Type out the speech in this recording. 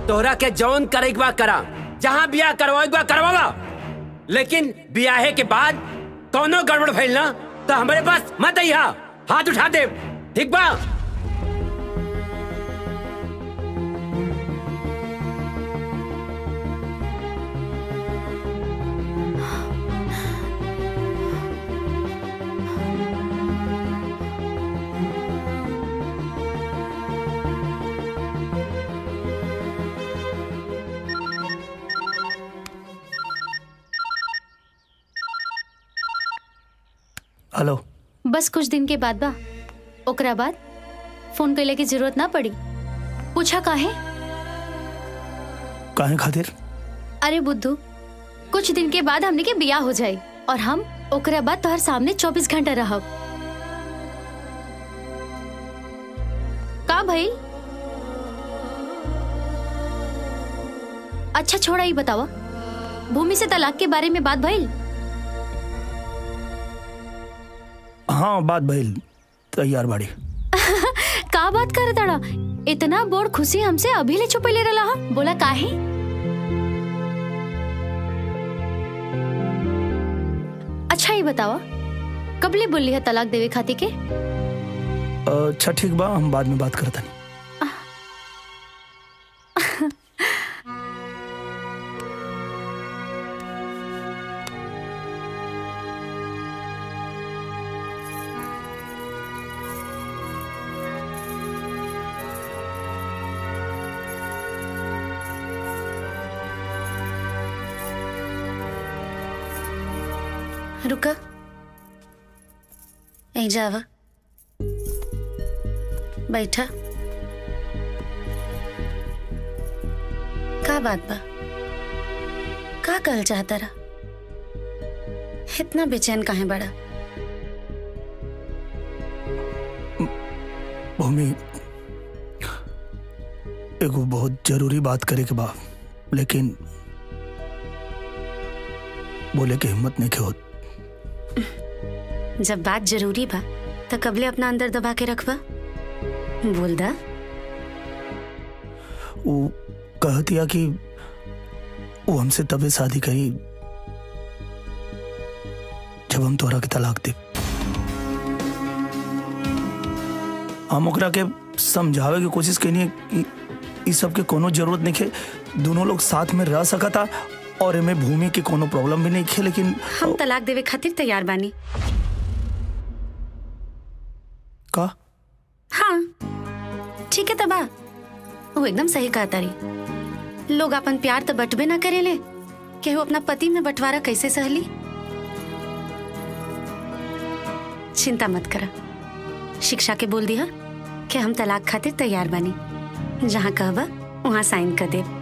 तोहरा के जौन करे के बा करा जहाँ बियाह करवाए के बा करवावा लेकिन बियाहे के बाद कौनो गड़बड़ भइल ना तो हमारे पास मत अइहा हाथ उठा दे ठीक बा हेलो बस कुछ दिन के बाद बा ओकरा बाद फोन कैले की जरूरत ना पड़ी पूछा काहे काहे खातिर अरे बुद्धू कुछ दिन के बाद हमने के बियाह हो जाए और हम ओकरा बाद तोहर सामने 24 घंटा रहब का भाई अच्छा छोड़ा ही बतावा भूमि से तलाक के बारे में बात भइल हाँ बात भइल तैयार बाड़ी का बात करे तड़ा इतना बोर खुशी हमसे अभी ले छुपे ले रहा हा? बोला काहे अच्छा ही बतावा कबले बोली है तलाक देवे खाती के अच्छा ठीक बा हम बाद में बात करता रुका यहीं जावा बैठा का बात बा का कहल चाहता रहा इतना बेचैन काहे बड़ा भूमि एगो बहुत जरूरी बात करे के बा लेकिन बोले के हिम्मत नहीं के होत जब बात जरूरी बा तो कबले अपना अंदर दबा के रखबा बोल दा वो कहतिया कि वो हमसे तबे शादी करी जब हम तोहरा के तलाक दे हम ओकरा के समझावे की कोशिश कैनी है कि इ सब के कोनो जरूरत नहीं है दोनों लोग साथ में रह सकता और एमे भूमि के कोनो प्रॉब्लम भी नहीं है लेकिन हम तलाक देवे खातिर तैयार बानी का हाँ ठीक है तबा वो एकदम सही कहा तारी लोग अपन प्यार तो बटबे ना करेले केहू अपना पति में बंटवारा कैसे सहली चिंता मत करा शिक्षा के बोल दिया कि हम तलाक खातिर तैयार बानी जहाँ कहबा वहाँ साइन कर दे